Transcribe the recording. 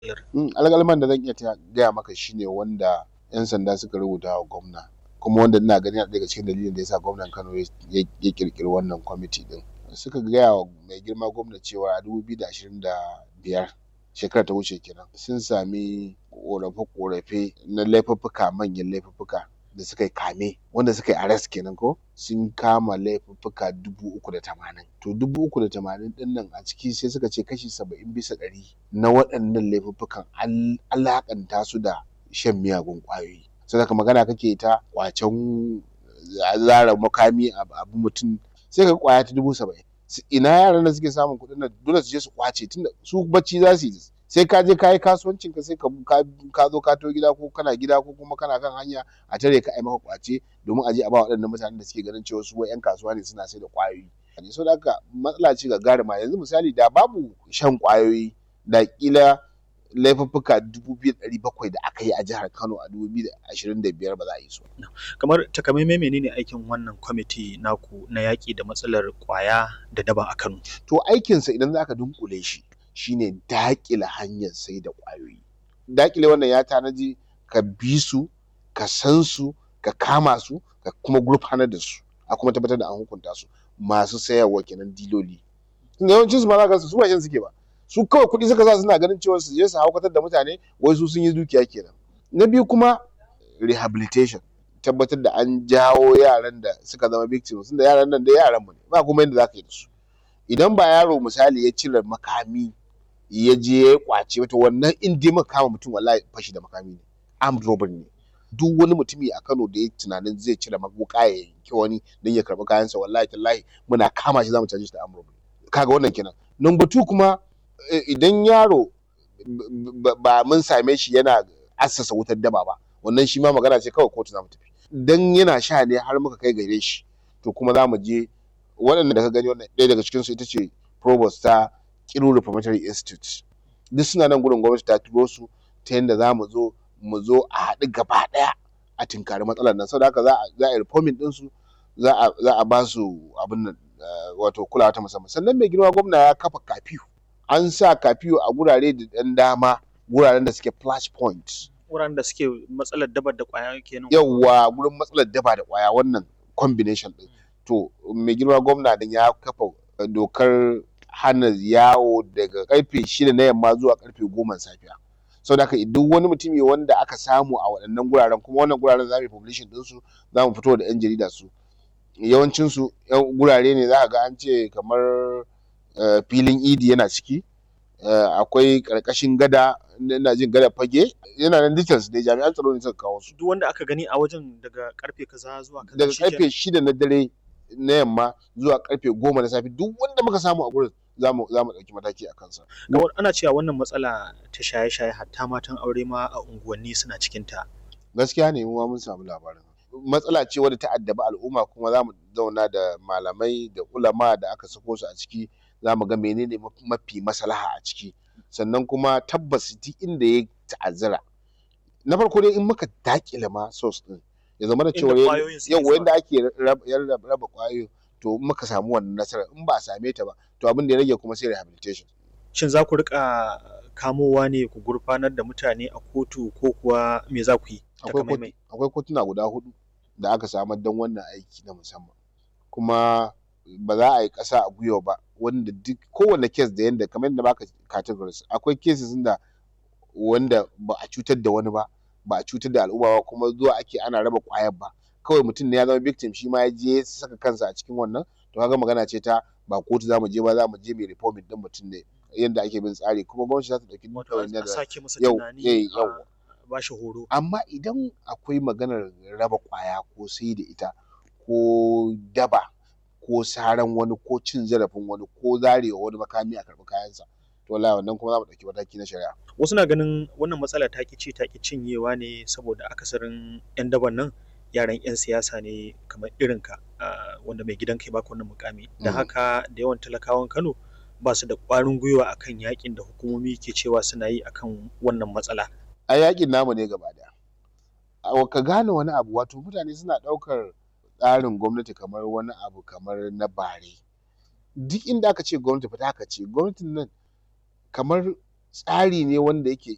alƙalman da zan iya gaya maka shine wanda 'yan sanda suka rubuta wa gwamna kuma wanda ina gani yana daga cikin dalilin da yasa gwamnan Kano ya ƙirƙiri wannan kwamiti ɗin suka gaya wa mai girma gwamna cewa a dubu biyu da ashirin da biyar shekarar ta wuce kenan sun sami ƙorafe-ƙorafe na laifuffuka manyan laifuffuka da suka yi kame wanda suka yi arrest kenan ko sun kama laifuffuka dubu uku da tamanin to dubu uku da tamanin ɗin nan a ciki sai suka ce kashi saba'in bisa ɗari na waɗannan laifuffukan an alaƙanta su da shan miyagun ƙwayoyi saboda haka magana kake ta ƙwacen zare makami a bi mutum sai ka ga ƙwaya ta dubu saba'in ina yaran da suke samun kuɗin nan dole su je su ƙwace tunda su bacci za su yi sai ka je ka yi kasuwancin ka sai ka zo ka taho gida ko kana gida ko kuma kana kan hanya a tare ka ai maka ƙwace domin a je a ba waɗannan mutanen da suke ganin cewa su wai 'yan kasuwa ne suna sai da ƙwayoyi saboda haka matsala ce gagaruma yanzu misali da babu shan ƙwayoyi da ƙila laifuffuka dubu biyu da ɗari bakwai da aka yi a jihar Kano a dubu biyu da ashirin da biyar ba za a yi su ba. Kamar takamaimai menene aikin wannan kwamiti naku na yaƙi da matsalar ƙwaya da daba a Kano? To aikinsa idan za ka dunƙule shi shine daƙile hanyar sai da ƙwayoyi. Daƙile wannan ya tanaji ka bi su, ka san su, ka kama su, ka kuma gurfanar da su, a kuma tabbatar da an hukunta su masu sayarwa kenan diloli. Tunda yawancin su ma za ka ga su ba shan suke ba. Su kawai kuɗi suka sa suna ganin cewa su je su haukatar da mutane wai su sun yi dukiya kenan. Na biyu kuma rehabilitation tabbatar da an jawo yaran da suka zama victims tunda yaran nan dai yaran mu ne ba kuma yadda za ka yi da su. Idan ba yaro misali ya cire makami ya je ya yi ƙwace to wannan in dai muka kama mutum wallahi fashi da makami ne armed robbery ne. Duk wani mutumi a Kano da ya yi tunanin zai cire wuƙa ya yanki wani don ya karɓi kayansa wallahi tallahi muna kama shi za mu caje shi da armed robbery. Ka ga wannan kenan. Number two kuma idan yaro ba mun same shi yana assasa wutar daba ba wannan shi ma magana ce kawai kotu za mu tafi. Dan yana sha ne har muka kai gare shi to kuma za mu je waɗanda da ka gani wannan ɗaya daga cikinsu ita ce provost ta Kiru Reformatory Institute. Duk suna nan gurin gwamnati ta turo su ta yanda za mu zo mu zo a haɗu gaba ɗaya a tinkari matsalar nan saboda haka za a yi reforming ɗinsu za a ba su abin nan wato kulawa ta musamman. Sannan mai girma gwamna ya kafa curfew an sa curfew a gurare da ɗan dama guraren da suke flash point. Wuraren da suke matsalar daba da ƙwaya kenan. Yawwa gurin matsalar daba da ƙwaya wannan combination ɗin. To mai girma gwamna din ya kafa dokar hana yawo daga ƙarfe shida na yamma zuwa ƙarfe goma safiya. Saboda haka duk wani mutumi wanda aka samu a waɗannan guraren kuma wannan guraren za mu yi publishing ɗinsu za mu fito da 'yan jarida su. Yawancinsu gurare ne za ka ga an ce kamar filin idi yana ciki akwai ƙarƙashin gada ina jin gadar fage yana nan details dai jami'an tsaro ne suka kawo su. Duk wanda aka gani a wajen daga ƙarfe kaza zuwa kaza Daga ƙarfe shida na dare na yamma zuwa ƙarfe goma na safe duk wanda muka samu a gurin za mu ɗauki mataki a kansa. Kamar ana cewa wannan matsala ta shaye-shaye hatta matan aure ma a unguwanni suna cikinta. Gaskiya ne mu ma mun samu labarin. Matsala ce wadda ta addabi al'umma kuma za mu zauna da malamai da ulama da aka sako su a ciki za mu ga menene mafi maslaha a ciki. Sannan kuma tabbas duk inda ya ta'azzara na farko dai in muka daƙile ma source ɗin ya zamana cewa yawwa yanda ake raba ƙwayoyin to in muka samu wannan nasarar in ba a same ta ba to abin da ya rage kuma sai rehabilitation. Shin za ku riƙa kamowa ne ku gurfanar da mutane a kotu ko kuwa me za ku yi? Akwai kotuna guda huɗu da aka samar don wannan aiki na musamman kuma ba za a yi ƙasa a gwiwa ba wanda duk kowane case da yanda kamar yadda baka categories akwai cases da wanda ba a cutar da wani ba ba a cutar da al'umma ba kuma zuwa ake ana raba ƙwayar ba kawai mutum ne ya zama victim shi ma ya je ya saka kansa a cikin wannan to kaga magana ce ta ba kotu za mu je ba za mu je mai reforming ɗin mutum ne yanda ake bin tsari kuma gwamnati za ta ɗauki ɗawainiyar da sake masa tunani a ba shi horo. Amma idan akwai maganar raba ƙwaya ko sai da ita ko daba ko saran wani ko cin zarafin wani ko zarewa wani makami a karɓi kayansa to wallahi wannan kuma za mu ɗauki mataki na shari'a. Wasu na ganin wannan matsala ta ƙi ci ta ƙi cinyewa ne saboda akasarin 'yan daban nan yaran 'yan siyasa ne kamar irinka wanda mai gidanka ya baka wannan mukami. Da haka da yawan talakawan Kano ba su da ƙwarin gwiwa akan yakin da hukumomi ke cewa suna yi akan wannan matsala. A yakin namu ne gaba ɗaya. Ka gane wani abu wato mutane suna ɗaukar tsarin gwamnati kamar wani abu kamar na bare. Duk inda aka ce gwamnati fa haka ce gwamnatin nan kamar tsari ne wanda yake